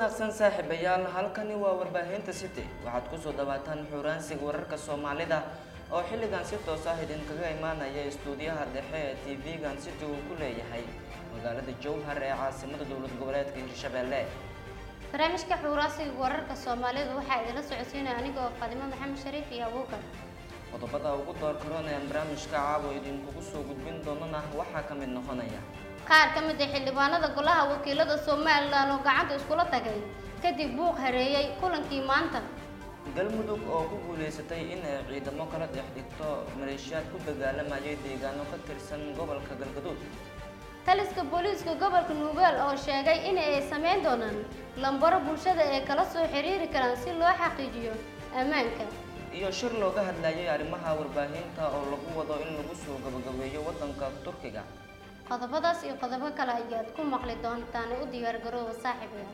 wanaagsan saaxiibayaal halkani waa warbaahinta city waxaad kusoo dhawaataan xuraansiga wararka soomaalida oo xilligan si toos ah idinkaga imaanaya istuudiyaha dhexe ee tv-gan city uu ku leeyahay magaalada jowhar ee caasimada dowlad goboleedka hirshabelle barnaamijka xuuraasiga wararka soomaalida waxaa idinla socodsiinaya anigoo fadimo maxamed shariif iyo abuukar qodobada ugu door karoon ee barnaamijka caawa idinkugu soo gudbin doonana waxaa ka mid noqonaya qaar ka mid ah xildhibaanada golaha wakiilada somalilan oo gacanta iskula tagay kadib buuq hareeyay kulankii maanta galmudug oo ku guuleysatay inay ciidamo kala dhex dhigto maleeshiyaad ku dagaalamayay deegaano ka tirsan gobolka galgaduud taliska booliiska gobolka nuugaal oo sheegay in ay sameyn doonaan lambaro bulshada ee kala soo xiriiri karaan si loo xaqiijiyo ammaanka iyo shir looga hadlayay arrimaha warbaahinta oo lagu wado in lagu soo gabagabeeyo waddanka turkiga qodobadaas iyo qodobo kale ayaad ku maqli doontaan u diyaargarooba saaxiibayaal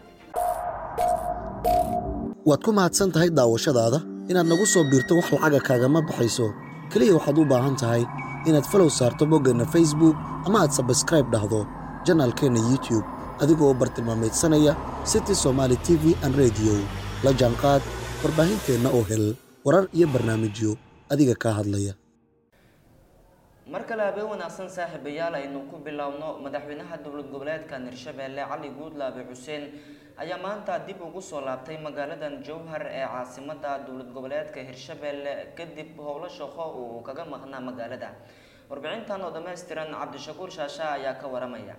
waad ku mahadsan tahay daawashadaada inaad nagu soo biirto wax lacaga kaagama baxayso keliya waxaad u baahan tahay inaad falow saarto boggeenna facebook ama aad sabskraib dhahdo janaalkeenna youtube adigoo bartilmaamaydsanaya city somaali t v an rediyo la jaanqaad warbaahinteenna oo hel warar iyo barnaamijyo adiga kaa hadlaya mar kale habeen wanaagsan saaxiibayaal aynu ku bilowno madaxweynaha dowlad goboleedkan hirshabelle cali guudlaabe xuseen ayaa maanta dib ugu soo laabtay magaaladan jowhar ee caasimada dowlad goboleedka hirshabelle kadib howlo shaqo uu kaga maqnaa magaalada warbixintan oo dhammaystiran cabdishakuur shaasha ayaa ka waramaya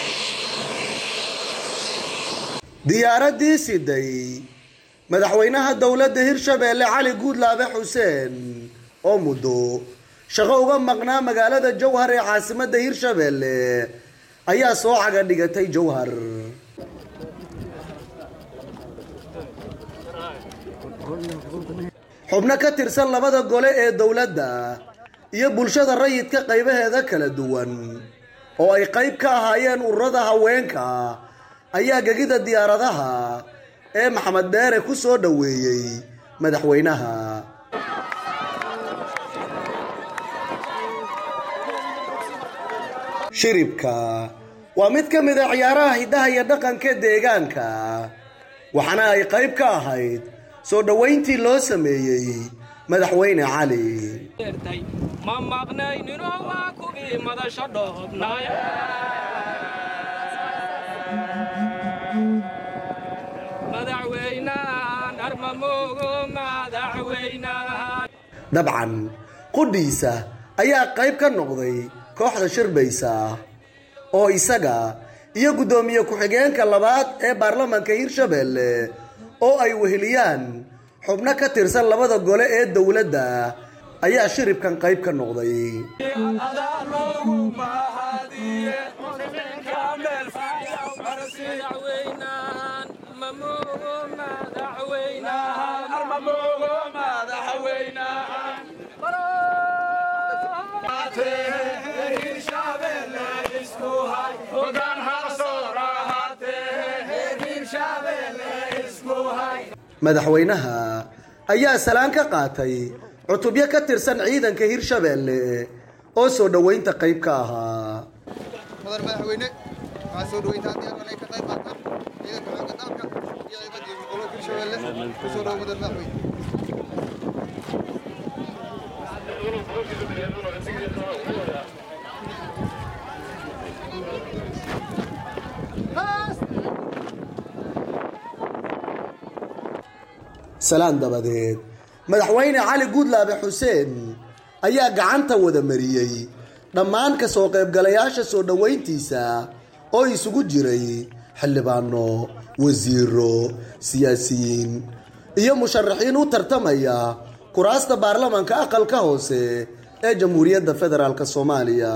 diyaaraddii siday madaxweynaha dowladda hirshabeelle cali guudlaabe xuseen oo muddo shaqo uga maqnaa magaalada jowhar ee caasimadda hirshabeelle ayaa soo caga dhigatay jowhar xubno ka tirsan labada gole ee dowladda iyo bulshada rayidka qaybaheeda kala duwan oo ay qayb ka ahaayeen ururada haweenka ayaa gegida diyaaradaha ee maxamed dheere ku soo dhoweeyey madaxweynaha shiribka waa mid ka mid a ciyaaraha hiddaha iyo dhaqanka deegaanka waxaana ay qayb ka ahayd soo dhoweyntii loo sameeyey madaxweyne cali ma maqnaynino waa kuwii madasho dhoobnay madaxweynahan armamoogo madaxweynahan dabcan qudhiisa ayaa qayb ka noqday kooxda shirbaysa oo isaga iyo guddoomiye ku-xigeenka labaad ee baarlamaanka hirshabeelle oo ay weheliyaan xubno ka tirsan labada gole ee dowladda ayaa shiribkan qayb ka noqday madaxweynahan mamoogo madaxweynahan armamoogo madaxweynahan madaxweynaha ayaa salaan ka qaatay cutubyo ka tirsan ciidanka hirshabeelle oo soo dhoweynta qayb ka ahaa mudan madaxweyne waxaa soo dhaweyntaa haddii halkan ay ka qayb qaataan ciidanka xoogga dalka iyo ciidamadii gobolka hirshabeelle kusoo dhawo mudan madaxweyne salaan dabadeed madaxweyne cali guudlaabe xuseen ayaa gacanta wada mariyey dhammaan ka soo qaybgalayaasha soo dhoweyntiisa oo isugu jiray xildhibaano wasiiro siyaasiyiin iyo musharaxiin u tartamaya kuraasta baarlamaanka aqalka hoose ee jamhuuriyadda federaalk soomaaliya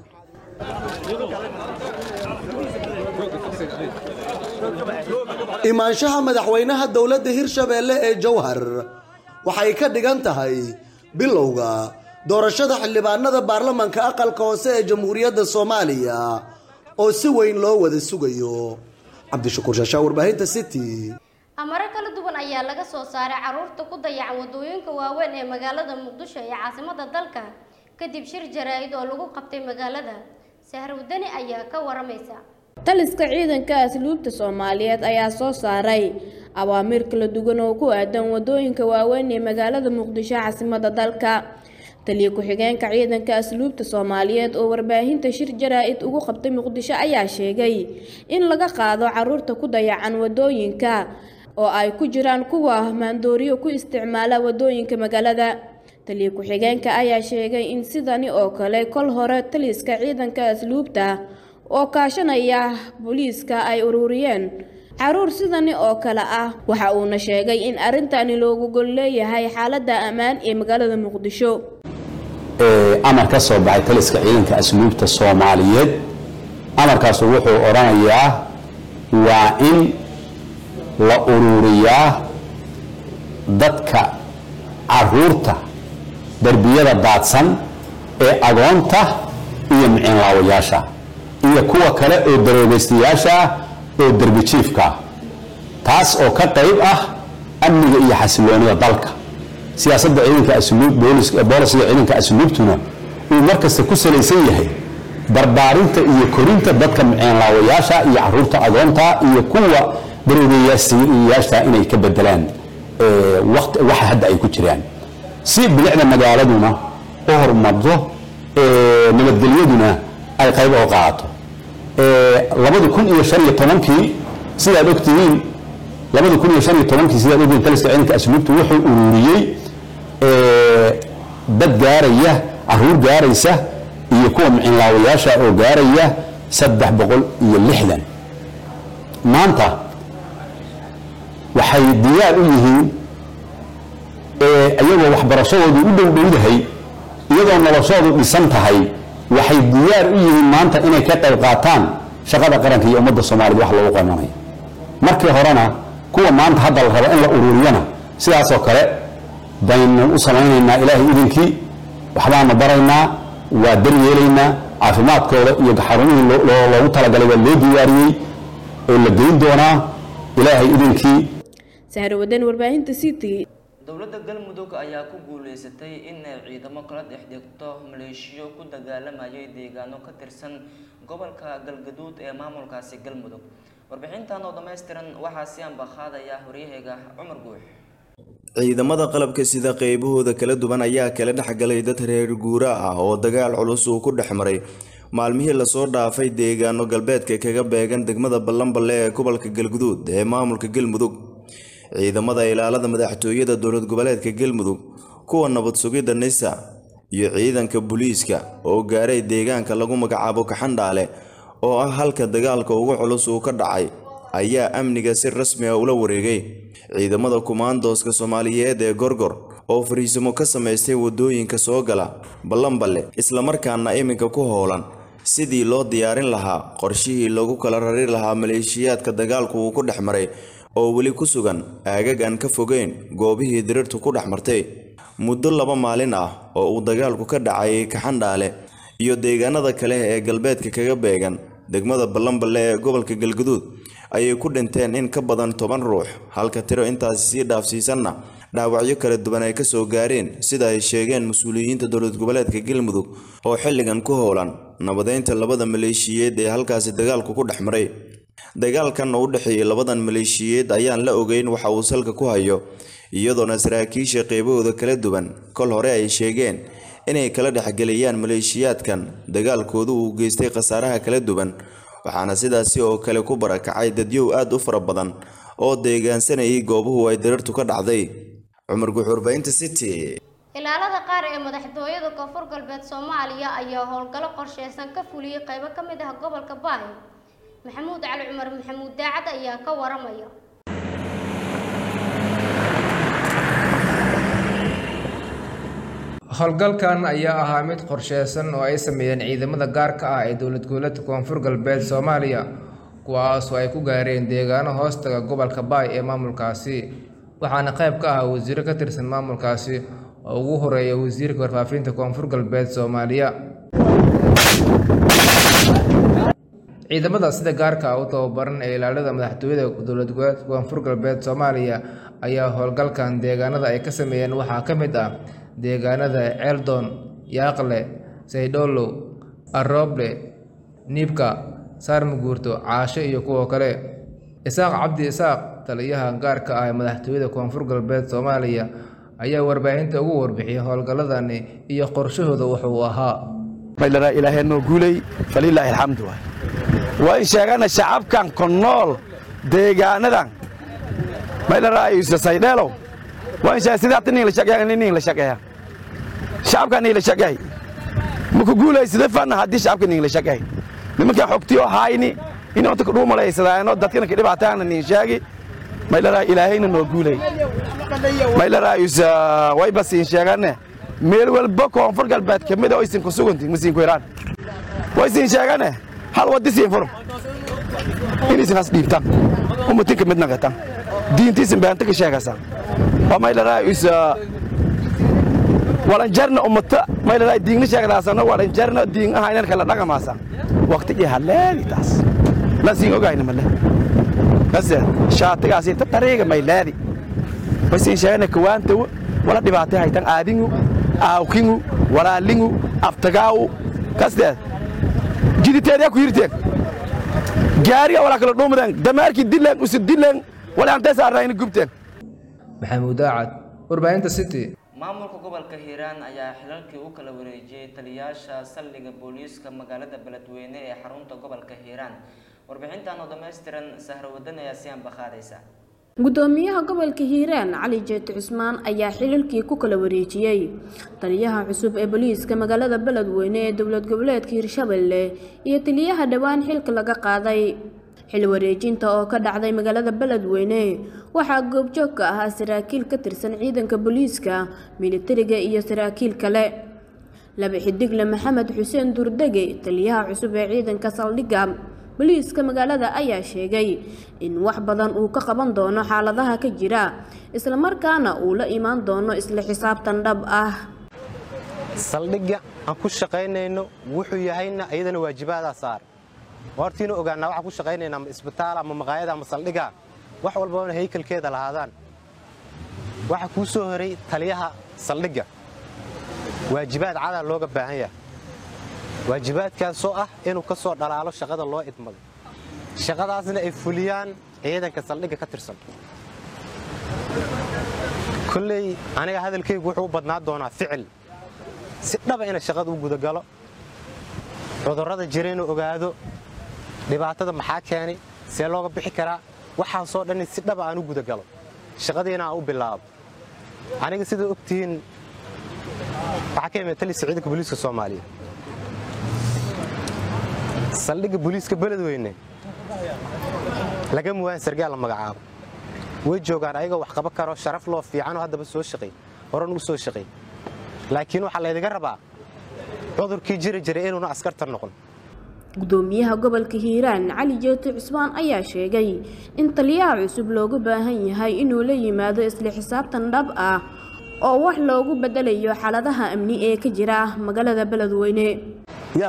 imaanshaha madaxweynaha dowladda hirshabeelle ee jowhar waxay ka dhigan tahay bilowga doorashada xildhibaanada baarlamaanka aqalka hoose ee jamhuuriyadda soomaaliya oo si weyn loo wada sugayo cabdishakuur shaashaa warbaahinta city amaro kala duwan ayaa laga soo saaray caruurta ku dayacan wadooyinka waaweyn ee magaalada muqdisho ee caasimada dalka kadib shir jaraa'id oo lagu qabtay magaalada sahar wadani ayaa ka waramaysa taliska ciidanka asluubta soomaaliyeed ayaa soo saaray awaamiir kala duwan oo ku aadan wadooyinka waaweyn ee magaalada muqdisho caasimadda dalka taliya ku-xigeenka ciidanka asluubta soomaaliyeed oo warbaahinta shir jaraa-id ugu qabtay muqdisho ayaa sheegay in laga qaado caruurta ku dayacan wadooyinka oo ay ku jiraan kuwa maandooriyo ku isticmaala wadooyinka magaalada taliya ku-xigeenka ayaa sheegay in sidani oo kale kol hore taliska ciidanka asluubta oo kaashanaya booliiska ay ururiyeen caruur sidani oo kale ah waxa uuna sheegay in arrintani loogu gol leeyahay xaaladda ammaan ee magaalada muqdisho amar ka soo baxay taliska ciidanka asluubta soomaaliyeed amarkaasu wuxuu odhanayaa waa in la ururiyaa dadka caruurta derbiyada daadsan ee agoonta iyo miciinlaawayaasha iyo kuwa kale oo daroogaystayaasha ah oo derbi jiifka ah taas oo ka qayb ah amniga iyo xasiloonida dalka siyaasadda ciidanka asluub booliska boolisiga ciidanka asluubtuna uu markasta ku salaysan yahay barbaarinta iyo korinta dadka miceenlaawayaasha iyo caruurta agoonta iyo kuwa daroogayaasha inay ka bedelaan waqti waxa hadda ay ku jiraan si bilicda magaaladuna u horumarto nabadgelyaduna ay qayb oo qaadato labadi kun iyo shan iyo tobankii sidaad ogtihiin labadi kun iyo shan iyo tobankii sidaad ogtihiin taliska ciidanka asluubtu wuxuu ururiyey dad gaaraya caruur gaaraysa iyo kuwa miciinlaawayaasha oo gaaraya saddex boqol iyo lixdan maanta waxay diyaar u yihiin iyagoo waxbarashadoodu u dhow dhowdahay iyadoo noloshoodu dhisan tahay waxay diyaar u yihiin maanta inay ka qayb qaataan shaqada qaranka iyo ummadda soomaaliyed wax loogu qabanaya markii horena kuwa maanta hadda la rabo in la ururiyana sidaasoo kale baynu u samaynaynaa ilaahay idinkii waxbaanu baraynaa waa daryeelaynaa caafimaadkooda iyo xarumihii loogu talagalay waa loo diyaariyey oo la geyn doonaa ilaahay idinkii sahrawadan warbaahinta city dowladda galmudug ayaa ku guuleysatay inay ciidamo kala dhex dhigto maleeshiyo ku dagaalamayay deegaano ka tirsan gobolka galgaduud ee maamulkaasi galmudug warbixintan oo dhammaystiran waxaa si ambaqaadaya horyaheyga cumar guux ciidamada qalabka sida qeybahooda kala duwan ayaa kala dhexgalay dad reer guura ah oo dagaal culus uu ku dhex maray maalmihii lasoo dhaafay deegaano galbeedka kaga beegan degmada ballanballe ee gobolka galguduud ee maamulka galmudug ciidamada ilaalada madaxtooyada dowlad goboleedka galmudug kuwa nabad sugidda nisa iyo ciidanka booliiska oo gaaray deegaanka lagu magacaabo kaxandhaale oo ah halka dagaalka ugu culus uu ka dhacay ayaa amniga si rasmi ah ula wareegay ciidamada kumaandooska soomaaliyeed ee gorgor oo fariisimo ka samaystay wadooyinka soo gala ballanballe islamarkaana iminka ku howlan sidii loo diyaarin lahaa qorshihii lagu kala rari lahaa maleeshiyaadka dagaalku uu ku dhex maray oo weli ku sugan aagag aan ka fogeyn goobihii dirirtu ku dhex martay muddo laba maalin ah oo uu dagaalku ka dhacayay kaxandhaale iyo deegaanada kale ee galbeedka kaga beegan degmada ballanballe ee gobolka galguduud ayay ku dhinteen in ka badan toban ruux halka tiro intaasi sii dhaafsiisanna dhaawacyo kala duwan ay kasoo gaareen sida ay sheegeen mas-uuliyiinta dowlad goboleedka galmudug oo xilligan ku howlan nabadeynta labada maleeshiyeed ee halkaasi dagaalku ku dhex maray dagaalkan oo u dhexeeyay labadan maleeshiyeed ayaan la ogeyn waxa uu salka ku hayo iyadoona saraakiisha qeybahooda kala duwan kol hore ay sheegeen inay kala dhexgeliyaan maleeshiyaadkan dagaalkoodu uu geystay khasaaraha kala duwan waxaana sidaasi oo kale ku barakacay dadyow aad u fara badan oo deegaansanayay goobuhu ay dirartu ka dhacday cumar guxurbaynta city ilaalada qaar ee madaxtooyada koonfur galbeed soomaaliya ayaa howlgallo qorsheysan ka fuliyey qaybo ka mid ah gobolka baay maxamuud cali cumar maxamuud daacad ayaa ka waramaya howlgalkan ayaa ahaa mid qorsheysan oo ay sameeyeen ciidamada gaarka ah ee dowlad goboleedka koonfur galbeed soomaaliya kuwaasoo ay ku gaareen deegaano hoostaga gobolka baay ee maamulkaasi waxaana qayb ka ah wasiiro ka tirsan maamulkaasi oo ugu horeeya wasiirka warfaafinta koonfur galbeed soomaaliya ciidamada sida gaarka ah u tababaran ee ilaalada madaxtooyada dowlad goboleedka koonfur galbeed soomaaliya ayaa howlgalkan deegaanada ay ka sameeyeen waxaa ka mid ah deegaanada ceeldon yaaqle saydholow arooble niibka saar muguurto caasho iyo kuwa kale isaaq cabdi isaaq taliyaha gaarka ah ee madaxtooyada koonfur galbeed soomaaliya ayaa warbaahinta ugu warbixiyay howlgalladani iyo qorshahooda wuxuu ahaa maydhara ilaahay noo guulay falilaahi alxamdu waay waa in sheegana shacabkan ku nool deegaanadan maydhara isa saydheelow waa in sheega sidaata nin la shaqeeya nin la shaqeeya shacabka nin la shaqeey maku guulaysada fana haddii shacabka nin la shaqeey nimankan xogtiyo hayni in onta ku dhuumalaysadaano dadkana ka dhibaataana nin sheegi maydhara ilaahayna noo guulay maydhara isa way basiin sheegane meel walba koonfur galbeed ka mid oo isin ku suganti masiin ku iraan way isin sheegane hal wadi siin furum in isin has dhiibtaan ummatin ka mid naqatan diintiisin beenta ka sheegaysan waa maydhara isa walanjarna ummata maydhara diingna sheegdaasana walanjarna diin ahaynan kala dhaqamaasa waqtigii haleedi taas lasiin ogayna male kase shaatigaasi ta tariiga mayleedi waysiin sheegana kawaantawo wala dhibaatay haytan aadingu aawkingu walaalingu aftagaawu kasteed jiditeedyaa ku yirteen gaariga walaa kala dhuumadeen damaarkii dileen usi dileen wala antay saarnaayna gubteen maxamuud daacad warbaahinta city maamulka gobolka hiiraan ayaa xilalkii u kala wareejiyey taliyayaasha saldhigga booliiska magaalada beledweyne ee xarunta gobolka hiiraan warbixintan oo dhammaystiran sahro wadan ayaa si anbaqaadaysa gudoomiyaha gobolka hiiraan cali jeeti cusmaan ayaa xilalkii ku kala wareejiyey taliyaha cusub ee booliiska magaalada beledweyne ee dowlad goboleedka hiirshabelle iyo taliyaha dhowaan xilka laga qaaday xil wareejinta oo ka dhacday magaalada beledweyne waxaa goobjoog ka ahaa saraakiil ka tirsan ciidanka booliiska militariga iyo saraakiil kale laba xidigle maxamed xuseen durdege taliyaha cusub ee ciidanka saldhigga booliiska magaalada ayaa sheegay in wax badan uu ka qaban doono xaaladaha ka jira islamarkaana uu la imaan doono isla xisaabtan dhab ah saldhigga aan ku shaqaynayno wuxuu yahayna iyadana waajibaadaa saar hortiina ogaanaa waxaan ku shaqaynaynaa ama isbitaal ama maqaayada ama saldhiga wax walbana haykalkeeda lahaadaan waxa kuu soo horay taliyaha saldhigga waajibaad cadaa looga baahan yahay waajibaadkaasoo ah inuu ka soo dhalaalo shaqada loo idmaday shaqadaasna ay fuliyaan ciidanka saldhigga ka tirsan kolley aniga hadalkaygu wuxuu u badnaa doonaa ficil si dhaba ina shaqada u gudagalo cudurrada jira inuu ogaado dhibaatada maxaa keenay see looga bixi karaa waxaasoo dhan si dhaba aan u gudagalo shaqadiina aan u bilaabo aniga sidaa ogtihiin waxaa ka imid talisa ciidanka booliiska soomaaliya saldhigga booliiska beledweyne laga muwaan sargaal la magacaabo way joogaan ayagoo wax qaba karo sharaf loo fiicanoo haddaba soo shaqay horan u soo shaqay laakiin waxaa laydiga rabaa cudurkii jiri jiray inuuna askarta noqon gudoomiyaha gobolka hiiraan cali jeeti cusmaan ayaa sheegay in taliyaha cusub loogu baahan yahay inuu la yimaado isla xisaabtan dhab ah oo wax loogu bedelayo xaaladaha amni ee ka jira magaalada beledweyne ya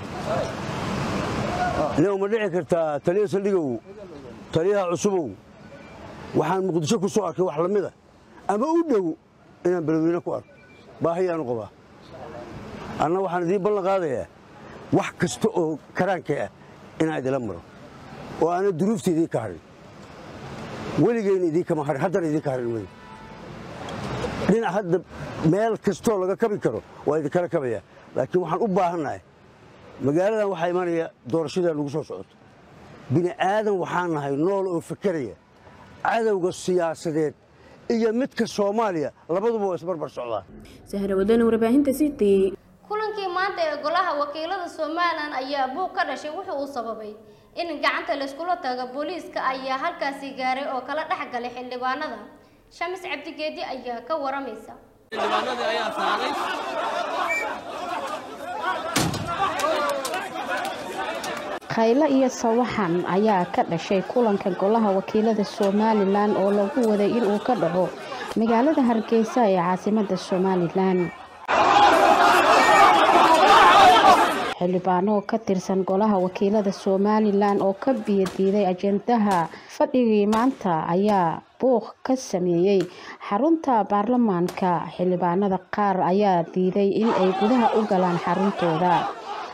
ina uma dhici kartaa taliya saldhigow taliyaha cusubow waxaan muqdisho ku soo arkay wax la mida ama u dhow inaan beledweyne ku arko baahiyaanu qabaa anna waxaan idiin ballan qaadayaa wax kasta oo karaanka ah inaan idila maro oo aanan duruufta idiin ka hadhin weligeyna idiinkama hadhin haddana idiinka hadhin mayo dhinac hadda meel kastoo laga kabi karo waa idinkala kabaya laakiin waxaan u baahannahay magaaladan waxaa imanaya doorashadaa lagu soo socoto bini aadan waxaan nahay nool oo fakeraya cadowga siyaasadeed iyo midka soomaaliya labaduba waa isbarbar socdaan sahrawadana warbaahinta city kulankii maanta ee golaha wakiilada somalilan ayaa buuq ka dhashay wuxuu uu sababay in gacanta layskula tago booliiska ayaa halkaasi gaaray oo kala dhex galay xildhibaanada shamis cabdigeedi ayaa ka waramaysa khaylo iyo sawaxan ayaa ka dhashay kulanka golaha wakiilada somalilan oo lagu waday inuu ka dhaco magaalada hargeysa ee caasimada somalilan xildhibaano ka tirsan golaha wakiilada somalilan oo ka biyadiiday ajendaha fadhigii maanta ayaa buuq ka sameeyey xarunta baarlamaanka xildhibaanada qaar ayaa diiday in ay gudaha u galaan xaruntooda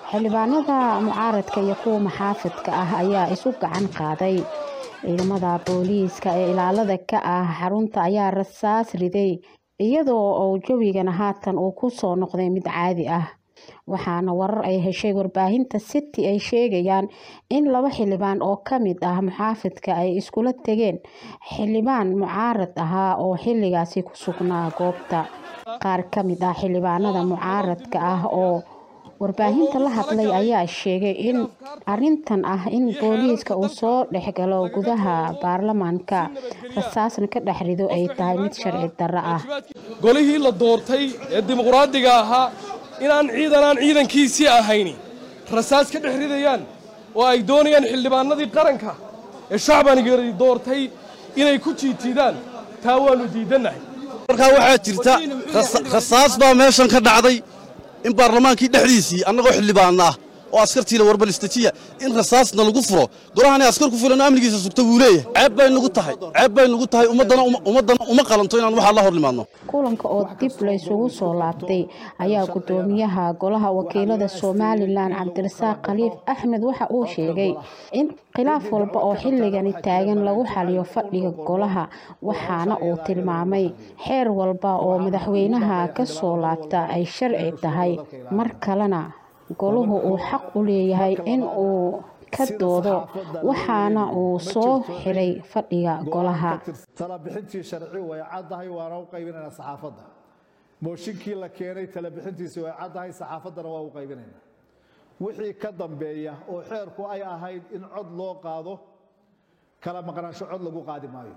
xildhibaanada mucaaradka iyo kuwa maxaafidka ah ayaa isu gacan qaaday ciidamada booliiska ee ilaalada ka ah xarunta ayaa rasaas riday iyadoo uu jawigana haatan uu ku soo noqday mid caadi ah waxaana warar ay heshay warbaahinta city ay sheegayaan in laba xildhibaan oo ka mid ah muxaafidka ay iskula tegeen xildhibaan mucaarad ahaa oo xilligaasi ku sugnaa goobta qaar ka mid ah xildhibaanada mucaaradka ah oo warbaahinta la hadlay ayaa sheegay in arintan ah in booliiska uu soo dhexgalo gudaha baarlamaanka rasaasna ka dhex rido ay tahay mid sharci darro ah golihii la doortay ee dimuqraadiga ahaa inaan ciidanaan ciidankiisii ahayni rasaas ka dhex ridayaan oo ay doonayaan xildhibaanadii qaranka ee shacbanigii doortay inay ku jiitiidaan taa waannu diidannahay markaa waxaa jirta rasaas baa meeshan ka dhacday in baarlamaankii dhexdiisii annagoo xildhibaanna ah oo askartiila warbalistajiya in rasaasna lagu furo golahani askar ku filan oo amnigiisa sugta wuu leeyahay ceeb bay nugu tahay ceeb bay nugu tahay ummaddana ummaddana uma qalanto inaan waxaa la hor nimaadno kulanka oo dib la isugu soo laabtay ayaa gudoomiyaha golaha wakiilada somalilan cabdirasaaq khaliif axmed waxa uu sheegay in khilaaf walba oo xilligani taagan lagu xaliyo fadhiga golaha waxaana uu tilmaamay xeer walba oo madaxweynaha ka soo laabta ay sharci tahay mar kalena goluhu uu xaq u leeyahay in uu ka doodo waxaana uu soo xiray fadhiga golaha talabixintii sharci way caddahay waana u qaybinaynaa saxaafadda mooshinkii la keenay talabixintiisi way caddahay saxaafaddana waa u qaybinaynaa wixii ka dambeeya oo xeerku ay ahayd in cod loo qaado kala maqnaansho cod lagu qaadi maayo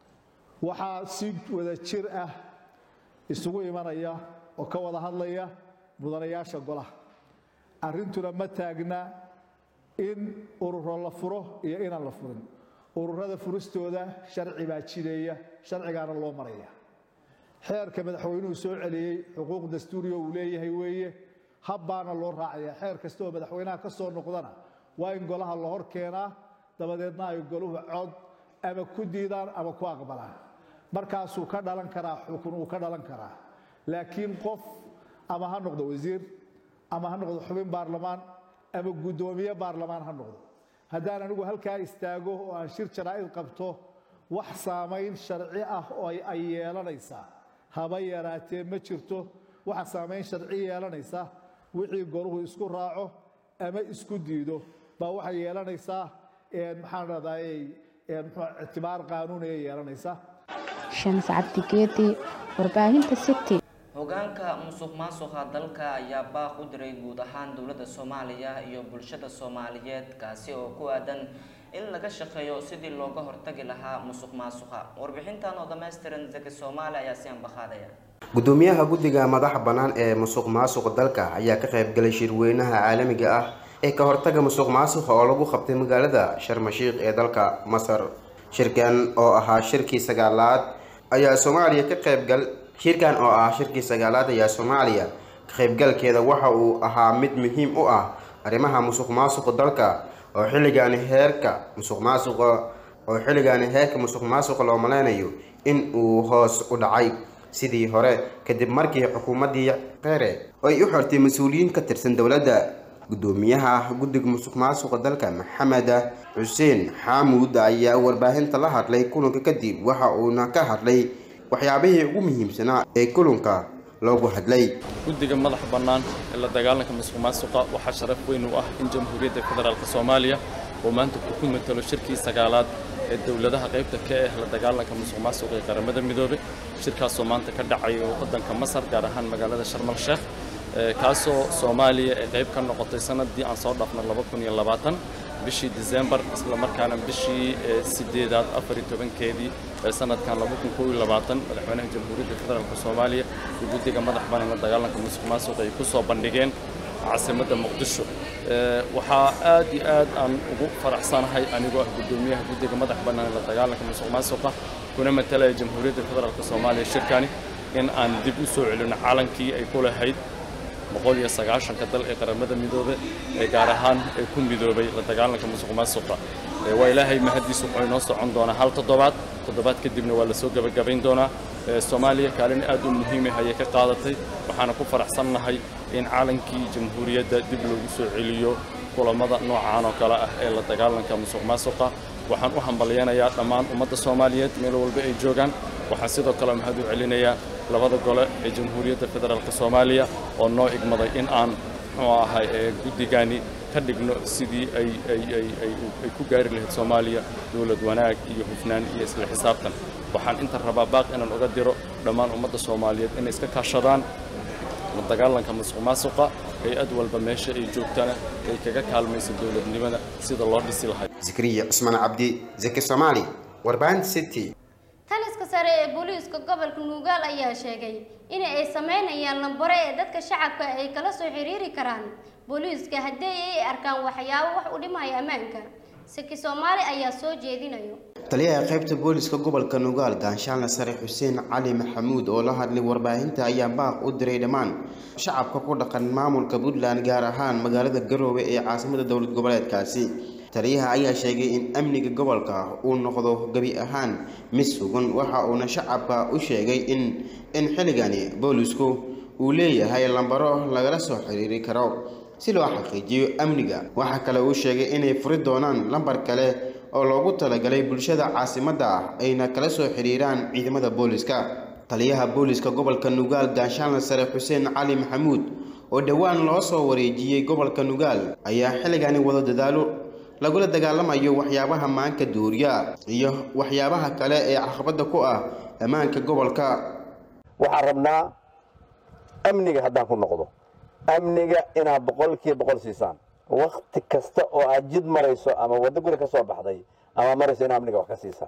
waxaa si wada jir ah isugu imanaya oo ka wada hadlaya mudanayaasha golaha arrintuna ma taagna in ururo la furo iyo inaan la furin ururada furistooda sharci baa jideeya sharcigaana loo maraya xeerka madaxweynuhu soo celiyey xuquuq dastuuriya uu leeyahay weeye habbaana loo raacaya xeer kasta oo madaxweynaha ka soo noqdana waa in golaha la hor keenaa dabadeedna ay goluhu cod ama ku diidaan ama ku aqbalaan markaasuu ka dhalan karaa xukun uu ka dhalan karaa laakiin qof ama ha noqdo wasiir ama ha noqdo xubin baarlamaan ama guddoomiye baarlamaan ha noqdo haddaan anigu halkaa istaago oo aan shir jaraa'id qabto wax saamayn sharci ah oo ay yeelanaysaa haba yaraatee ma jirto waxa saamayn sharci yeelanaysa wixii goluhu isku raaco ama isku diido baa waxay yeelanaysaa maxaan radayay ictibaar qaanuuniya yeelanaysa shams cabdigeedi warbaahinta city hogaanka musuq maasuqa dalka ayaa baaq u diray guud ahaan dowladda soomaaliya iyo bulshada soomaaliyeed kaasi oo ku aadan in laga shaqeeyo sidii looga hortagi lahaa musuq maasuqa warbixintan oo dhammaystiran zaki soomaali ayaa si anbaqaadaya gudoomiyaha guddiga madaxa bannaan ee musuq maasuqa dalka ayaa ka qaybgalay shirweynaha caalamiga ah ee ka hortaga musuq maasuqa oo lagu qabtay magaalada sharmashiikh ee dalka masar shirkan oo ahaa shirkii sagaalaad ayaa soomaaliya ka qaybgal shirkan oo ah shirkii sagaalaad ayaa soomaaliya ka qaybgalkeeda waxa uu ahaa mid muhiim u ah arrimaha musuq maasuqa dalka oo xilligaani heerka musuq maasuqa oo xilligaani heerka musuq maasuqa loo maleynayo in uu hoos u dhacay sidii hore kadib markii xukuumaddii qeere ay u xortay mas-uuliyiin ka tirsan dowladda gudoomiyaha guddiga musuq maasuqa dalka maxamed xuseen xaamuud ayaa warbaahinta la hadlay kulanka kadib waxa uuna ka hadlay waxyaabihii ugu muhiimsanaa ee kulanka loogu hadlay guddiga madaxa bannaan ee la dagaalanka musuq maasuqa waxaa sharaf weyn u ah in jamhuuriyadda federaalk soomaaliya oo maanta uu ku matalo shirkii sagaalaad ee dowladaha qaybta ka ah la dagaalanka musuq maasuqa ee qaramada midoobay shirkaasoo maanta ka dhacayo waddanka masar gaar ahaan magaalada sharmal sheekh kaasoo soomaaliya ay qayb ka noqotay sanadii aan soo dhaafnay laba kun iyo labaatan bishii disembar isla markaana bishii sideedaad afar iyo tobankeedii ee sanadkan laba kun kow iyo labaatan madaxweynaha jamhuuriyadda federaalk soomaaliya iyo guddiga madax bannaan la dagaalanka musuq maasuqa ay ku soo bandhigeen caasimadda muqdisho waxaa aad iyo aad aan ugu faraxsanahay anigoo ah guddoomiyaha guddiga madax bannaan ee la dagaalanka musuq maasuqa kuna matalaya jamhuuriyadda federaalk soomaaliya shirkani in aan dib u soo celino calankii ay ku lahayd boqol iyo sagaashanka dal ee qaramada midoobe ee gaar ahaan ee ku midoobay la dagaalanka musuq maasuqa waa ilaahay mahadiis wuxuu inoo socon doonaa hal toddobaad toddobaad kadibna waa lasoo gebagabayn doonaa ee soomaaliya kaalin aad u muhiim ah ayay ka qaadatay waxaana ku faraxsannahay in caalankii jamhuuriyadda dib loogu soo celiyo kulamada noocaan oo kale ah ee la dagaalanka musuq maasuqa waxaan u hambalyaynayaa dhammaan ummadda soomaaliyeed meel walba ay joogaan waxaan sidoo kale mahad u celinayaa labada gole ee jamhuuriyadda federaalk soomaaliya oo noo igmaday in aan muxuu ahay ee guddigani ka dhigno sidii ay ay ay ay ay ku gaari lahayd soomaaliya dowlad wanaag iyo hufnaan iyo isla xisaabtan waxaan inta rabaa baaq inaan uga diro dhammaan ummadda soomaaliyeed inay iska kaashadaan la dagaalanka musuq maasuqa hay-ad walba meesha ay joogtana ay kaga kaalmayso dowladnimada sida loo dhisi lahay zakariya cusmaan cabdi zaki soomaali warbaahinta city taliska sare ee booliiska gobolka nuugaal ayaa sheegay in ay sameynayaan lambare ee dadka shacabka ay kala soo xiriiri karaan booliiska haddii ay arkaan waxyaabo wax u dhimaya ammaanka saki soomaali ayaa soo jeedinayo taliyaha qaybta booliska gobolka nugaal gaanshaanle sare xuseen cali maxamuud oo la hadlay warbaahinta ayaa baaq u diray dhammaan shacabka ku dhaqan maamulka puntland gaar ahaan magaalada garoowe ee caasimada dowlad goboleedkaasi taliyaha ayaa sheegay in amniga gobolka uu noqdo gebi ahaan mid sugan waxa uuna shacabka u sheegay in in xilligani boolisku uu leeyahay lambaro lagala soo xiriiri karo si loo xaqiijiyo amniga waxaa kale uu sheegay inay furi doonaan lambar kale oo loogu talagalay bulshada caasimadda ah ayna kala soo xiriiraan ciidamada booliska taliyaha booliska gobolka nugaal gaanshaanle sare xuseen cali maxamuud oo dhowaan loo soo wareejiyey gobolka nugaal ayaa xilligani wada dadaalo lagula dagaalamayo waxyaabaha maanka duuriya iyo waxyaabaha kale ee caqabada ku ah ammaanka gobolka waxaan rabnaa amniga haddaan ku noqdo amniga inaad boqolkiiba boqol siisaan wakti kasta oo aad jid marayso ama waddo guri ka soo baxday ama marayso ina amniga wax ka siisaan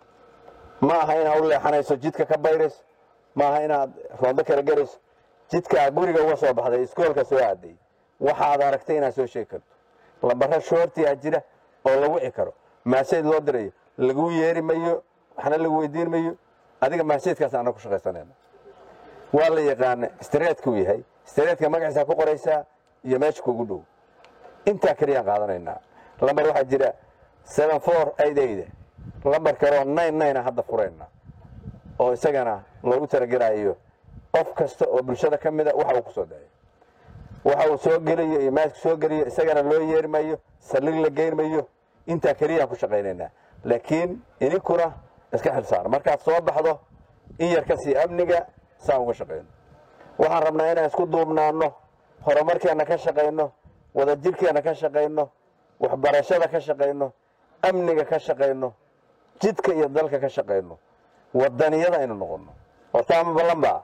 ma aha inaad u leexanayso jidka ka bayrayso ma aha inaad roondo kala garayso jidkaa guriga uga soo baxday iskoolka soo aaday waxaad aragtay inaad soo sheegi karto lambaro shoortiyaa jira oo la wici karo maaseed loo dirayo laguu yeeri mayo waxna lagu weydiin mayo adiga maaseedkaas ana ku shaqaysanayna waa la yaqaana istareedkuu yahay istareedka magaciisa ku qoraysaa iyo meesha kugu dhow intaa keliyaan qaadanaynaa lambar waxaa jira seven four eight eight lambar kaleo nine nine hadda furayna oo isagana loogu talagelayo qof kasta oo bulshada ka mida waxa uu ku soo dayo waxa uu soo gelayo iyo maaska soo geliyo isagana loo yeeri mayo saldhig la geyn mayo intaa keliyaan ku shaqaynaynaa laakiin idinkuna iska xilsaar markaad soo baxdo in yar ka sii amniga saan uga shaqayno waxaan rabnaa inaan isku duubnaano horumarkeenna ka shaqayno wadajirkeenna ka shaqayno waxbarashada ka shaqayno amniga ka shaqayno jidka iyo dalka ka shaqayno wadaniyada aynu noqono horta ama ballan baa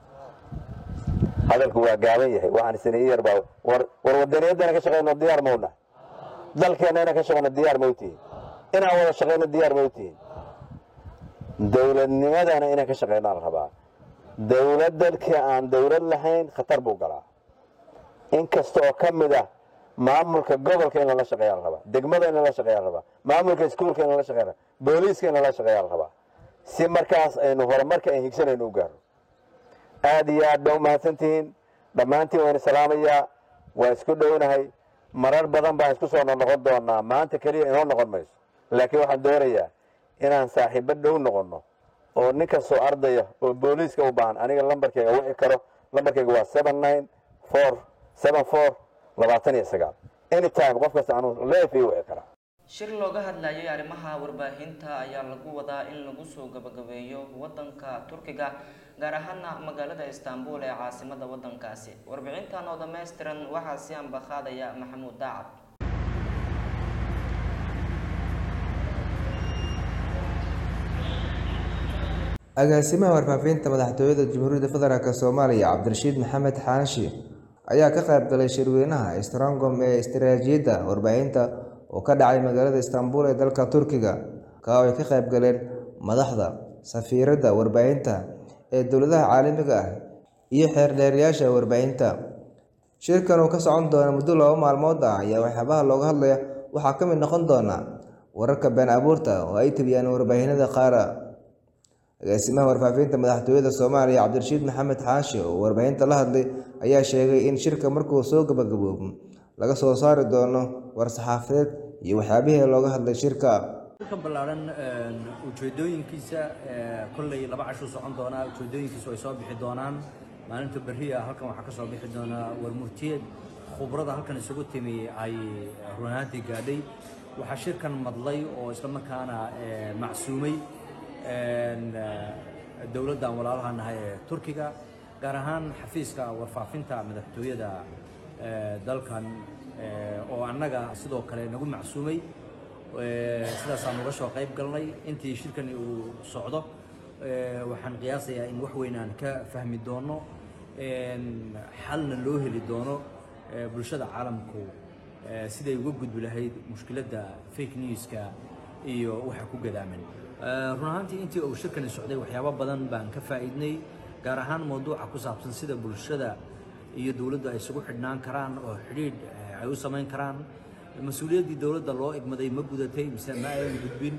hadalku waa gaaban yahay waxaan isna iyar baa war war wadaniyadana ka shaqayno diyaar mawna dalkeena inaan ka shaqayno diyaar mawtihin inaan wada shaqayno diyaar mawtihin dowladnimadana inaan ka shaqayno aan rabaa dowlad dalkii aan dowlad lahayn khatar buu galaa in kasta oo ka mid ah maamulka gobolka in lala shaqeeyaa la rabaa degmada in lala shaqeeyaa la rabaa maamulka iskuulka in lala shaqeeyaa la rabaa booliiska in lala shaqeeyaa la rabaa si markaas aynu horumarka aan higsanayno u gaarno aad iyo aad baa u mahadsantihiin dhammaantiin waynu salaamayaa waa isku dhownahay marar badan baan isku soo noqon doonaa maanta keliya inoo noqon mayso laakiin waxaan doonayaa inaan saaxiibo dhow noqonno oo nin kastoo ardaya oo booliiska u baahan aniga lambarkayga wici karo lambarkayga waa seven nine four seven four labaatan iyo sagaal anytime qof kasta anuu leef ii wici karaa shir looga hadlayay arrimaha warbaahinta ayaa lagu wadaa in lagu soo gabagabeeyo wadanka turkiga gaar ahaana magaalada istanbul ee caasimada wadankaasi warbixintan oo dhammaystiran waxaa si ambaqaadaya maxamuud daacad agaasimaha warfaafinta madaxtooyada jamhuuriyadda federaalk soomaaliya cabdirashiid maxamed xaanshi ayaa ka qayb galay shirweynaha strongom ee istaraatiijiyadda warbaahinta oo ka dhacay magaalada istanbul ee dalka turkiga ka oo ay ka qayb galeen madaxda safiiradda warbaahinta ee dowladaha caalamiga ah iyo xeerdheerayaasha warbaahinta shirkan uu ka socon doona muddo laba maalmood ah ayaa waxyaabaha looga hadlaya waxaa ka mid noqon doona wararka been abuurta oo ay tabiyaan warbaahinada qaara agaasimaha warfaafinta madaxtooyada soomaaliya cabdirashiid maxamed xaashi oo warbaahinta la hadlay ayaa sheegay in shirka markuu soo gabagaboobo laga soo saari doono war-saxaafadeed iyo waxyaabihii looga hadlay shirka kan ballaaran ujeedooyinkiisa kolley laba cashuu socon doonaa ujeedooyinkiisu ay soo bixi doonaan maalinta berriya halkan waxaa ka soo bixi doonaa warmurtiyeed khubrada halkan isugu timi ay runaantii gaadhay waxaa shirkan madlay oo islamarkaana macsuumay dowladdan walaalaha nahay ee turkiga gaar ahaan xafiiska warfaafinta madaxtooyada dalkan oo annaga sidoo kale nagu macsuumay sidaasaan uga soo qayb galnay intii shirkani uu socdo waxaan qiyaasayaa in wax weyn aan ka fahmi doono xalna loo heli doono bulshada caalamku siday uga gudbi lahayd mushkiladda fake newska iyo waxa ku gadaaman run ahaantii intii uu shirkani socday waxyaabo badan baan ka faa'iidnay gaar ahaan mawduuca ku saabsan sida bulshada iyo dowladdu ay isugu xidhnaan karaan oo xidhiidh ay u samayn karaan mas-uuliyaddii dowladda loo egmaday ma gudatay mise ma ayan gudbin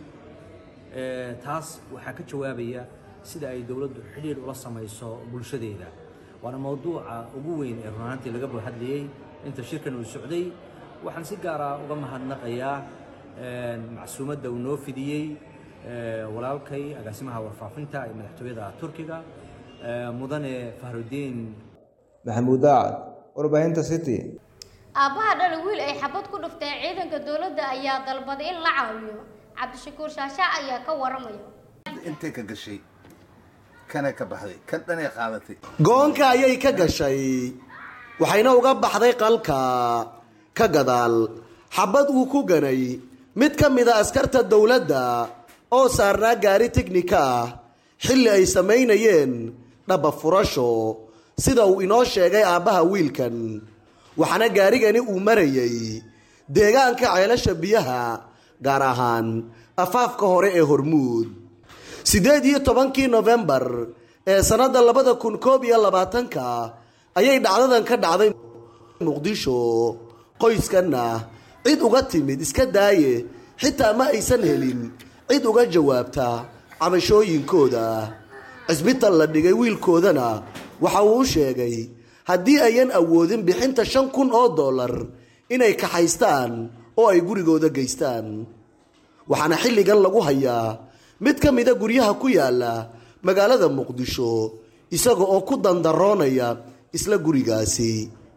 taas waxaa ka jawaabaya sida ay dowladdu xidhiidh ula samayso bulshadeeda waana mawduuca ugu weyn ee run ahaantii laga hadlayey inta shirkan uu socday waxaan si gaara uga mahadnaqayaa macsuumadda uu noo fidiyey walaalkay agaasimaha warfaafinta ee madaxtooyada turkiga mudane fahrudiin maxamuud daacad warbaahinta city aabbaha dhala wiil ay xabad ku dhufteen ciidanka dowladda ayaa dalbaday in la caawiyo cabdishakuur shaasha ayaa ka waramaya intay ka gashay kana ka baxday kan dhanay qaadatay goonka ayay ka gashay waxayna uga baxday qalka ka gadaal xabad uu ku ganay mid ka mid a askarta dowladda oo saarnaa gaari tiknika ah xilli ay samaynayeen dhaba furasho sida uu inoo sheegay aabbaha wiilkan waxaana gaarigani uu marayay deegaanka ceelasha biyaha gaar ahaan afaafka hore ee hormuud siddeed iyo tobankii nofembar ee sannadda labada kun koob iyo labaatanka ayay dhacdadan ka dhacday muqdisho qoyskanna cid uga timid iska daaye xitaa ma aysan helin cid uga jawaabta cabashooyinkooda cisbital la dhigay wiilkoodana waxa uu u sheegay haddii ayan awoodin bixinta shan kun oo dollar inay kaxaystaan oo ay gurigooda geystaan waxaana xilligan lagu hayaa mid ka mida guryaha ku yaala magaalada muqdisho isaga oo ku dandaroonaya isla gurigaasi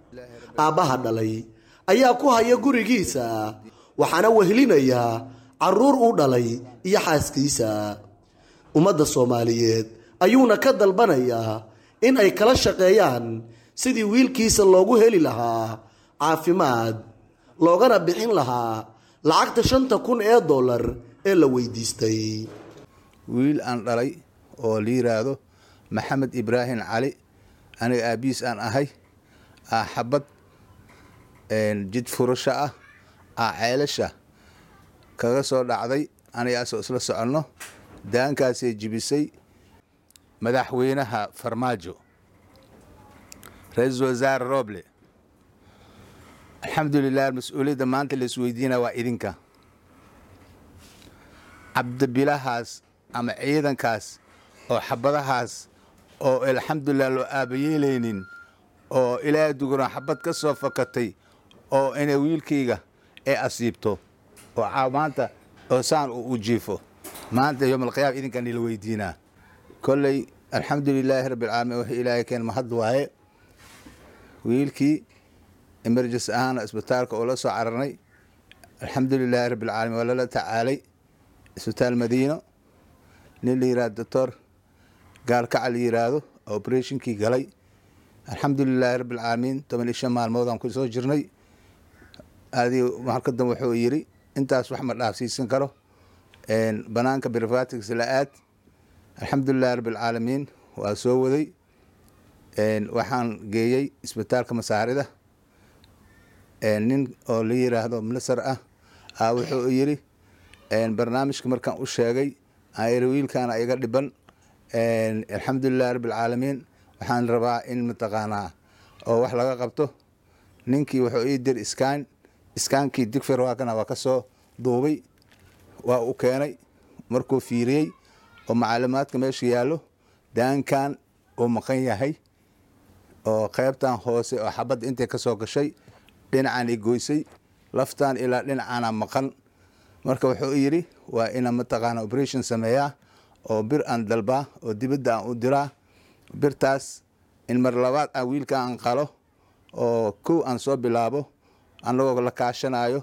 aabbaha dhalay ayaa ku haya gurigiisa waxaana wehelinaya caruur uu dhalay iyo xaaskiisa ummadda soomaaliyeed ayuuna ka dalbanayaa in ay kala shaqeeyaan sidii wiilkiisa loogu heli lahaa caafimaad loogana bixin lahaa lacagta shanta kun ee dollar ee la weydiistay wiil aan dhalay oo la yiraahdo maxamed ibraahim cali aniga aabiis aan ahay aa xabad jid furasho ah aa ceelasha kaga soo dhacday anigaasoo isla soconno daankaasay jibisay madaxweynaha farmaajo ra-iisul wasaare roble alxamdulilah mas-uuliyadda maanta la isweydiina waa idinka cabdibilahaas ama ciidankaas oo xabadahaas oo alxamdulilah loo aabayeelaynin oo ilaa duguna xabad ka soo fakatay oo inay wiilkayga ee asiibto oo maanta oo saan uu u jiifo maanta yowmalqiyaama idinkan ila weydiinaa kolley alxamdulilaahi rabbilcaalamiin wixii ilaahay keen mahad waaye wiilkii emergency ahaana isbitaalka oo la soo cararnay alxamdulilaahi rabbilcaalamiin waa lala tacaalay isbitaal madiino nin la yihahdo doctor gaalkaca la yiraahdo operationkii galay alxamdulilaahi rabbilcaalamiin toban iyo shan maalmoodaan ku soo jirnay adi halkadan wuxuu yidhi intaas wax ma dhaafsiisan karo banaanka brivatics la aad alxamdulilahi rabbilcaalamiin waa soo waday waxaan geeyey isbitaalka masaarida nin oo la yiraahdo minister ah a wuxuu yidhi barnaamijka markaan u sheegay ayri wiilkaana iga dhiban alxamdulilahi rabbilcaalamiin waxaan rabaa in mataqaanaa oo wax laga qabto ninkii wuxuu ii dir iskaan iskaankii digfir waakana waa ka soo duubay waa u keenay markuu fiiriyey oo macluumaadka meesha yaallo daankan uu maqan yahay oo qaybtan hoose oo xabadda intay ka soo gashay dhinacaan i goysay laftan ilaa dhinacaana maqan marka wuxuu yidhi waa inaan mataqaana operation sameeyaa oo bir aan dalbaa oo dibadda aan u diraa birtaas in mar labaad aan wiilka aan qalo oo kow aan soo bilaabo anagoo la kaashanayo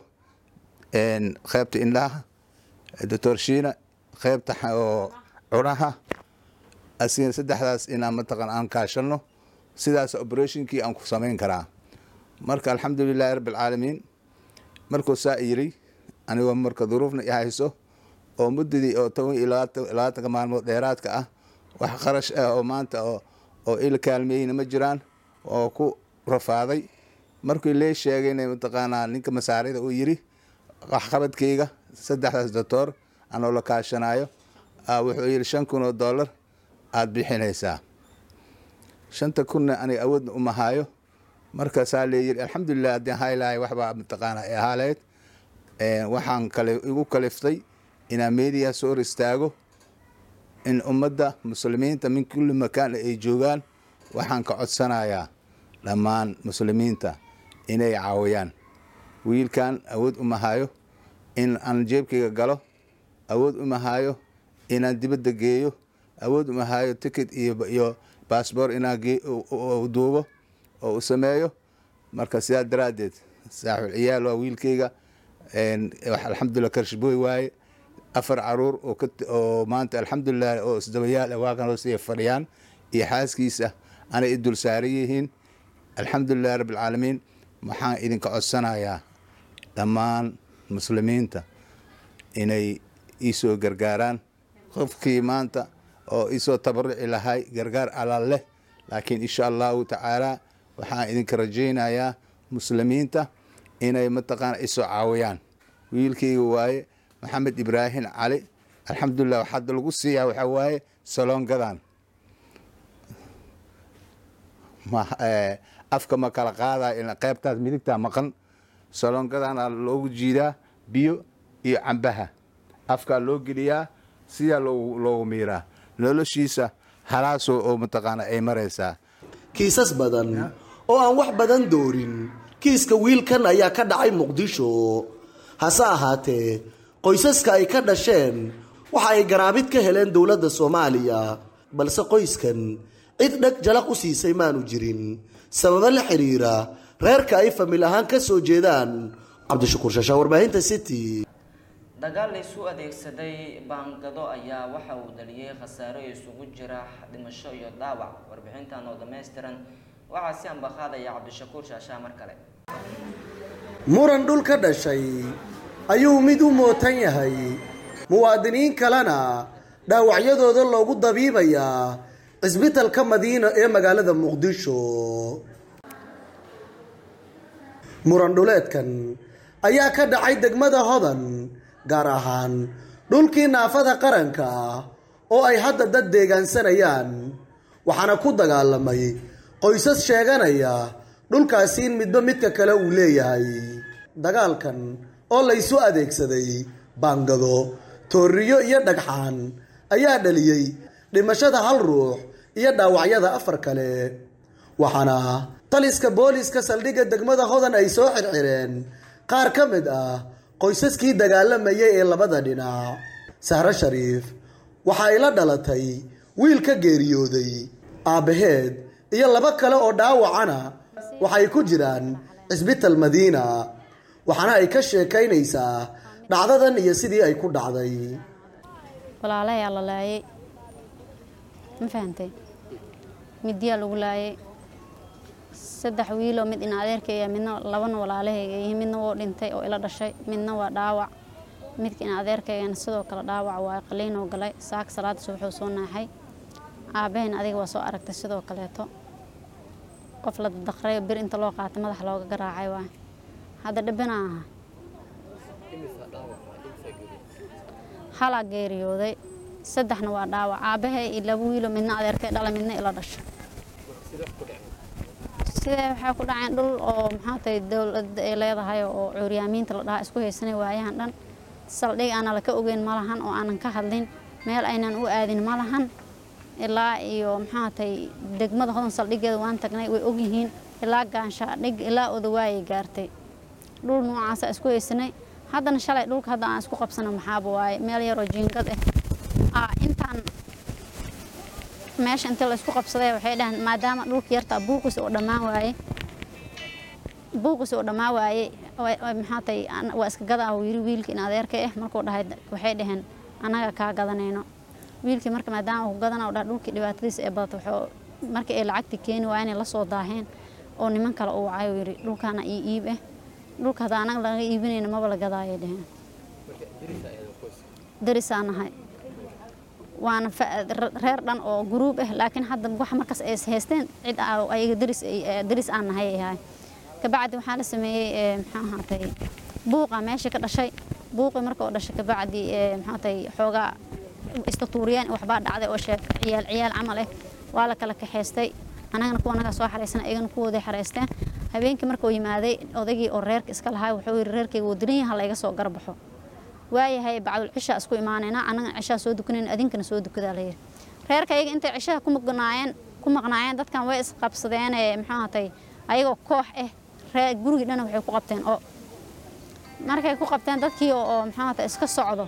qeybta indhaha doctor shiina qeybta oo cunaha asiga saddexdaas inaan mataqaan aan kaashano sidaas operationkii aan ku samayn karaa marka alxamdulilaahi rabbi alcaalamiin markuu saa yiri anigoo marka duruufna i hayso oo muddadii oo toban iyo labaatanka maalmood dheeraadka ah wax qarash ah oo maanta oo ila kaalmeeyeyna ma jiraan oo ku rafaaday markii lee sheegayna mataqaanaa ninka masaarida uu yiri waxqabadkayga saddexdaas doctor anoo la kaashanayo wuxuu yidhi shan kun oo dollar aada bixinaysaa shanta kunna aniga awoodna uma hayo markaasaa leeyiri alxamdulilah haddii haylahay waxbaa mataqaanaa ee ahaaleyd waxaan kale igu kaliftay inaan meediya soo hor istaago in ummadda muslimiinta min kulli makaan ay joogaan waxaan ka codsanayaa dhammaan muslimiinta inay caawiyaan wiilkan awood uma hayo in aan jeebkayga galo awood uma hayo inaan dibadda geeyo awood uma hayo ticket iyo baasboor inaan duubo oo u sameeyo marka sidaa daraaddeed saaxul ciyaal waa wiilkayga alxamdulilah karshbooy waaye afar caruur oo maanta alxamdulilah oo isdabayaal waakan hoosaya fadhiyaan iyo xaaskiisa anay i dul saaran yihiin alxamdulilah rabbi alcaalamiin waxaan idinka codsanayaa dhammaan muslimiinta inay iisoo gargaaraan qofkii maanta oo iisoo tabaruci lahay gargaar alaal leh laakiin insha allahu tacaala waxaan idinka rajaynayaa muslimiinta inay mataqaana isoo caawiyaan wiilkayga waaye maxamed ibraahim cali alxamdulilah waxaad lagu siiyaa waxaa waaye saloongadan afka ma kala qaadaya qeybtaas midigtaa maqan saloongadana loogu jiidaa biyo iyo cambaha afkaa loo geliyaa sidaa loogu miiraa noloshiisa halaasoo oo mataqaana ay maraysaa kiisas badan oo aan wax badan doorin kiiska wiilkan ayaa ka dhacay muqdisho hase ahaatee qoysaska ay ka dhasheen waxa ay garaabid ka heleen dowladda soomaaliya balse qoyskan cid dheg jalaq u siisay maanu jirin sababo la xiriira reerka ay famil ahaan ka soo jeedaan cabdishakuur shashaa warbaahinta city dagaal laysu adeegsaday baangado ayaa waxa uu dhaliyey khasaaro isugu jira dhimasho iyo dhaawac warbixintan oo dhammaystiran waxaa si ambaqaadaya cabdishakuur shaashaa mar kale muran dhul ka dhashay ayuu mid u mootan yahay muwaadiniin kalena dhaawacyadooda loogu dabiibayaa cisbitalka madiina ee magaalada muqdisho muran dhuleedkan ayaa ka dhacay degmada hodan gaar ahaan dhulkii naafada qaranka ah oo ay hadda dad deegaansanayaan waxaana ku dagaalamay qoysas sheeganaya dhulkaasi in midba midka kale uu leeyahay dagaalkan oo laysu adeegsaday baangado tooriyo iyo dhagxaan ayaa dhaliyey dhimashada hal ruux iyo dhaawacyada afar kale waxaana taliska booliska saldhigga degmada hodan ay soo xirxireen qaar ka mid ah qoysaskii dagaalamayay ee labada dhinac sahro shariif waxa ay la dhalatay wiil ka geeriyooday aabbaheed iyo laba kale oo dhaawacana waxay ku jiraan cisbital madiina waxaana ay ka sheekaynaysaa dhacdadan iyo sidii ay ku dhacday walaalayaa la laayay ma fahantay midyaa lagu laayay saddex wiiloo mid in adeerkayga midna labana walaalahayga iyo midna woo dhintay oo ila dhashay midna waa dhaawac midka in adeerkaygana sidoo kale dhaawac waa qaliinoo galay saaka salaada subaxuu soo naaxay aabaheen adiga waa soo aragtay sidoo kaleeto qof la daqray bir inta loo qaatay madaxa looga garaacay waay hadda dhibina aha halaa geeriyooday saddexna waa dhaawac aabahay iyo laba wiilo midna adeerkay dhala midna ila dhashay sidee waxay ku dhaceen dhul oo maxaa tahay dowladda ay leedahay oo cuuryaamiinta la dhahaa isku haysanay waayahan dhan saldhig aanan laka ogeyn ma lahan oo aanan ka hadlin meel aynan u aadin ma lahan ilaa iyo maxaa tahay degmada hodan saldhigeeda waan tagnay way ogyihiin ilaa gaansha dhig ilaa odawaayay gaartay dhul noocaasa isku haysanay haddana shalay dhulka hadda aan isku qabsano maxaaba waaye meel yaroo jiingad ah aa intaan meesha intii la isku qabsaday waxay dhaheen maadaama dhulka yartaa buuqis oo dhammaan waaye buuqis oo dhammaan waaye maxaa tay waa iska gadaa yiri wiilkii in adeerka ah markuu dhahay waxay dhaheen annaga kaa gadanayno wiilkii marka maadaama uu gadana dhaha dhulkii dhibaatadiisa ee badata wuxuu markii ay lacagtii keeni waa inay la soo daaheen oo niman kale uu wacay yiri dhulkaana ii iib ah dhulka hadda anaga laga iibinayna maba la gadaayay dhaheen darisaan nahay waana reer dhan oo guruub ah laakiin hadda waxa markaas ay haysteen cid ayaga daris daris aan nahay ay ahay kabacdi waxaa la sameeyey maxaa ahaatay buuqa meesha ka dhashay buuqi marka oo dhashay kabacdi maxaa ahaatay xoogaa istatuuriyeen waxbaa dhacday oo sheeg ciyaal ciyaal camal ah waa la kala kaxaystay anagana kuwa anagaa soo xaraysan ayagana kuwooday xaraysteen habeenkii markuu yimaaday odaygii oo reerka iska lahaa wuxuu yidhi reerkayga wuu diran yaha layga soo garbaxo waayahay bacdul cishaa isku imaanaynaa annagana cishaa soo dukanayna adinkana soo dukadaa layidhi reerka ayaga intay cishaha ku maqnaayeen ku maqnaayeen dadkan way isqabsadeen maxaa ahatay ayagoo koox ah ree gurigii dhana waxay ku qabteen oo markay ku qabteen dadkii oo maxaa ahatay iska socdo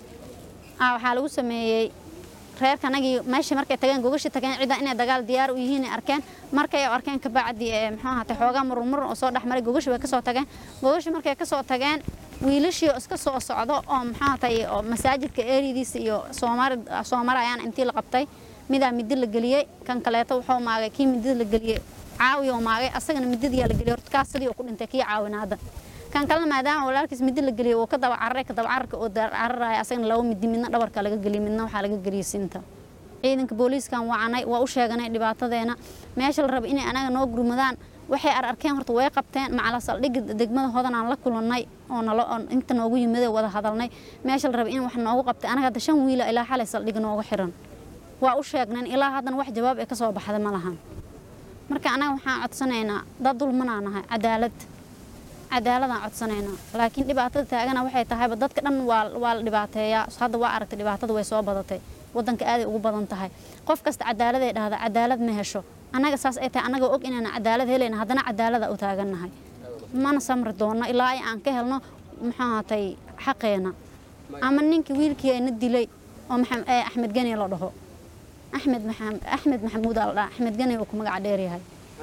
ah waxaa lagu sameeyey reerka anagii meeshii markay tageen gogashii tageen cidda inay dagaal diyaar u yihiin ay arkeen markay arkeen kabacdi maxaa ahatay xoogaa murmur oo soo dhexmaray gogashi way kasoo tageen gogashi markay kasoo tageen wiilashii oo iska soo socdo oo maxaa ahatay oo masaajidka eeridiisa iyo soomaali soomarayaan intii la qabtay midaa midi la geliyey kan kaleeto wuxuu maagay kii midida la geliyey caawi oo maagay asagana midadiyaa la geliyey horta kaas sidii ku dhintay kii caawinaada kan kalena maadaama walaalkiis midi la geliyey uu ka daba cararay ka daba cararka oo cararaya asagana laba midi midna dhabarka laga geliyey midna waxaa laga geliyey sinta ciidanka booliiskan wacanay waa u sheeganay dhibaatadeena meesha la raba inay anaga noo gurmadaan waxay ar arkeen horta way qabteen macala saldhigga degmada hodanaan la kulannay oo nalo inta noogu yimidee wada hadalnay meesha la raba in wax noogu qabtay anaga hadda shan wiila ilaa xalay saldhig nooga xiran waa u sheegneen ilaa haddana wax jawaab ee ka soo baxda ma lahan marka anaga waxaan codsanaynaa dad dulmanaa nahay cadaalad cadaaladaan codsanaynaa laakiin dhibaatada taagana waxay tahayba dadka dhan waa waa la dhibaateeyaa hadda waa aragtay dhibaatada way soo badatay waddanka aaday ugu badan tahay qof kasta cadaaladay dhahda cadaalad ma hesho annaga saas ay tahay annaga og inaan cadaalad helayna haddana cadaalada u taagannahay mana samri doonno ilaa ay aan ka helno maxaa ahatay xaqeena ama ninka wiilkii ayna dilay oo axmed geni la dhaho axmed axmed maxamuud aa la dhaha axmed geni uu ku magaca dheer yahay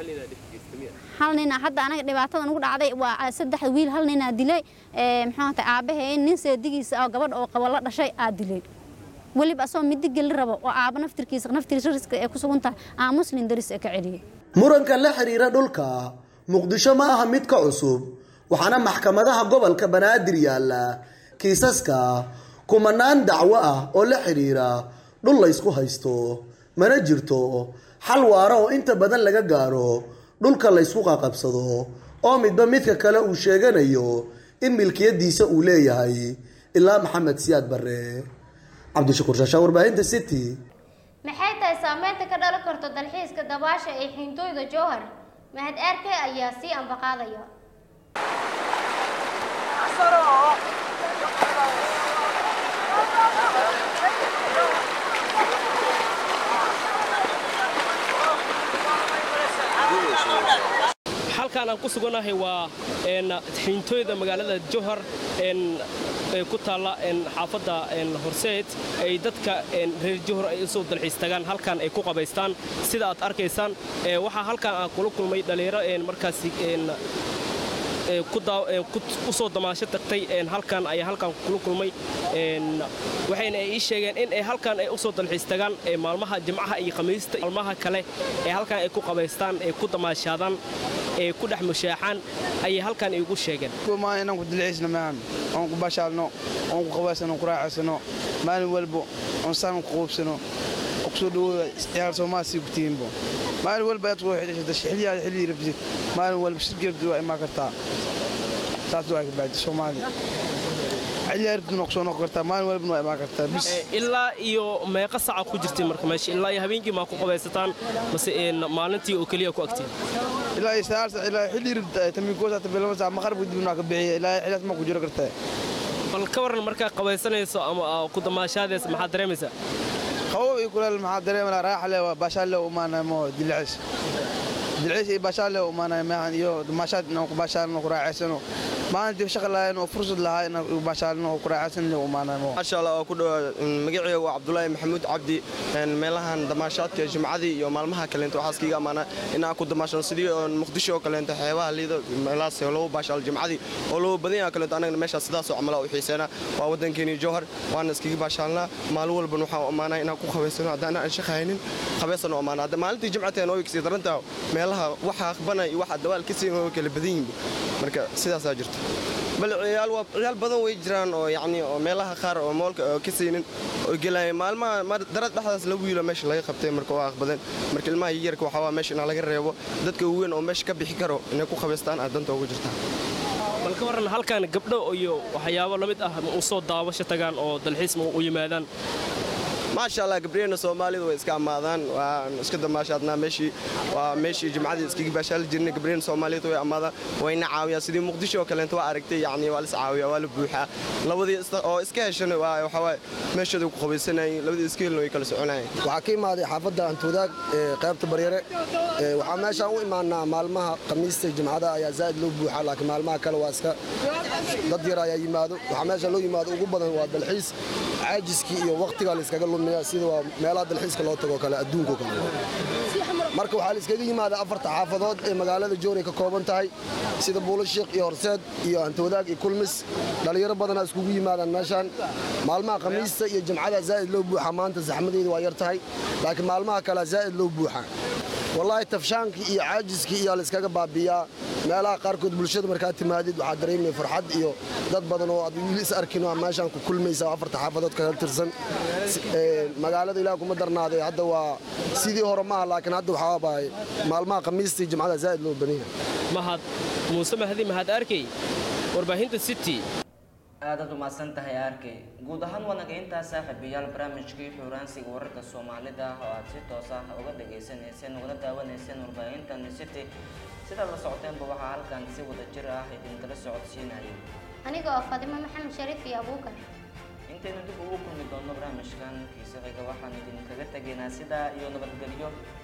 hal nina hadda anaga dhibaatada nagu dhacday waa saddex wiil hal ninaa dilay maxaa ahatay aabahee nin seedigiisa oo gabadh oo qabo la dhashay aa dilay weliba asagoo midi geli rabo oo aaba naftirkiisa naftiisa riska ee ku sugan tahay aa muslin daris ee ka celiyey muranka la xiriira dhulka muqdisho ma aha mid ka cusub waxaana maxkamadaha gobolka banaadir yaalla kiisaska kumanaan dacwo ah oo la xiriira dhul laysku haysto mana jirto xal waara oo inta badan laga gaaro dhulka laysku qaqabsado oo midba midka kale uu sheeganayo in milkiyadiisa uu leeyahay ilaa maxamed siyaad barre cabdishakuur shaashaa warbaahinta city maxay tahay saameynta ka dhalan karto dalxiiska dabaasha ee xiintooyda jowhar mahad aarke ayaa sii ambaqaadaya halkaan aan ku sugannahay waa xiintooyda magaalada jowhar ee ku taalla xaafadda horseed ay dadka reer jowhar ay usoo dalxiis tagaan halkaan ay ku qabaystaan sida aad arkaysaan waxaa halkaan aan kula kulmay dhallinyaro markaasi u soo damaasho tagtay halkaan ayaa halkaan kula kulmay waxayna ii sheegeen in ay halkaan ay u soo dalxiis tagaan maalmaha jimcaha iyo khamiista maalmaha kale ee halkaan ay ku qabaystaan ay ku damaashaadaan ee ku dhex mushaaxaan ayay halkaan iigu sheegeen inaan ku dalxiisno maahan oon ku bashaalno oon ku qabaysano ku raacaysano maalin walbo oon saan ku quubsano oo kusoo dhawooda ciyaar soomaasii ku tihiinbo maalin walba aad ku xidhashata xilliyaada xilligii rabtid maalin walba shirgeebdi waa imaan kartaa saas waa kabacdi soomaaliya xilliyaa rabtidna kusoo noqon kartaa maalin walbana waa imaan kartaa bis ilaa iyo meeqa saca ku jirtay marka meesha ilaa iyo habeenkii maa ku qabaysataan mase maalintii oo keliya ku agtiin ilaa iyo sagaal sac ilaa xilli rabta taminkoosaata bilama sac maqribka dibna waa ka bixiya ilaa xilliyaas ma ku jiro kartaa bal ka waran markaa qabaysanayso ama ku damaashaadaysa maxaad dareemaysaa qabow iyo kuleel maxaa dareemanaa raaxa le waa baashaan le umaanamo dilicis dilciis iyo baashaale u imaanaya maahan iyo damaashaad inaan ku baashaalno ku raacaysano maalintii shaqa lahayn oo fursad lahaa inaan ku baashaalno oo ku raacaysano u imaanaya maasha allah oo ku dhawa magacayga waa cabdulaahi maxamuud cabdi meelahan damaashaadka jimcadii iyo maalmaha kaleento waxaas kiiga amaana inaan ku damaashano sidii oo muqdisho oo kaleento xeebaha liido meelahaas oo lagu baashaalo jimcadii oo lagu badan yahay kaleento anagana meeshaas sidaasoo camala u xiiseena waa waddankeeni jowhar waana iskaga baashaalnaa maalin walbana waxaan u ammaanaa inaan ku qabaysano haddaan aan shaqa haynin qabaysano ammaana hadda maalintii jimcateen oo igsii darantaa meelaha waxa aqbana iyo waxa dawaal ka siin oo kala badan yihiin marka sidaasaa jirta bal ciyaal waa ciyaal badan way jiraan oo yacni oo meelaha qaar oo moolka oo ka siinin oo gelaya maalmaha darad dhexdaas lagu yiilo meesha laga qabtay marka waa aqbadeen marka ilmaha yaryarka waxaa waa meesha inaa laga reebo dadka waaweyn oo meesha ka bixi karo inay ku qabaystaan aad danta ugu jirtaa bal ka waran halkan gabdho iyo waxyaabo la mid ah ma u soo daawasho tagaan oo dalxiis ma u yimaadaan maasha allah gabdhaheenna soomaalidu way iska ammaadaan waan iska damaashaadnaa meeshii waa meeshii jimcadii iskaga baashaali jirnay gabdhaheenna soomaalidu way ammaadaan wayna caawiyaan sidii muqdisho oo kaleento waa aragtay yacni waa lis caawiyaa waa la buuxaa labadii oo iska heshana waa waxaa waaye meeshooda ku qabaysanayeen labadii iska helna way kala soconayeen waxaa ka imaaday xaafadda antoodaag ee qaybta baryare waxaa meeshaan u imaanaa maalmaha khamiista jimcada ayaa zaa'id loo buuxaa laakiin maalmaha kale waa iska dad yar ayaa yimaado waxaa meesha loo yimaado ugu badan waa dalxiis caajiskii iyo wakhtigaa la iskaga lumiya sida waa meelaha dalxiiska loo tago kale adduunko kale marka waxaa la iskaga yimaada afarta xaafadood ee magaalada jooray ka kooban tahay sida buulashiikh iyo horseed iyo antoodaag iyo kulmis dhallinyaro badanaa iskugu yimaadaan meeshaan maalmaha khamiista iyo jimcada zaa'id loo buuxaa maanta saxmadeedu waa yar tahay laakiin maalmaha kale zaa'id loo buuxaa wallaahi tafshaankii iyo caajiskii iyaa la iskaga baabiyaa meelaha qaarkood bulshada markaad timaadid waxaad dareemaya farxad iyo dad badan oo aad wiil is arkin oo meeshaan ku kulmaysa oo afarta xaafadood kaga tirsan magaalada ilaah kuma darnaaday hadda waa sidii hore maaha laakiin hadda waxaa bahay maalmaha khamiistii jimcada zaa'id loo banaya mahad muuse mahdi mahad arkey warbaahinta city aadaad umahadsan tahay arkey guud ahaan wanaga intaa saaxiibayaal barnaamijkii xuuraansiga wararka soomaalida oo aad si toos ah uga dhagaysanayseen ugana daawanayseen warbaahintan city sidaad la socoteenba waxaa halkan si wada jir ah idinkala socodsiinayay aniga oo fadimo maxamed shariif iyo abuukar intaynu dib ugu kulmi doonno barnaamijkan kiisa xiga waxaan idinkaga tegaynaa sidaa iyo nabadgelyo